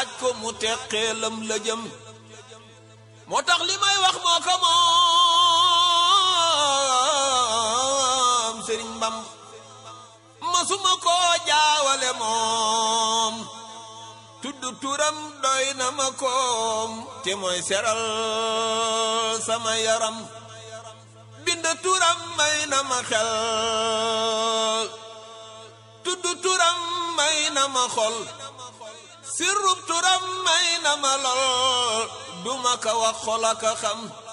laaj ko mu teqeelam la jëm moo tax li may wax moo ko moom sëriñ Bam masuma koo jaawale moom tudd turam doy na ma koom te mooy seral sama yaram bind turam may na ma xel tudd turam may na ma xol sirrub turam may na ma lol duma ka wax xol aka xam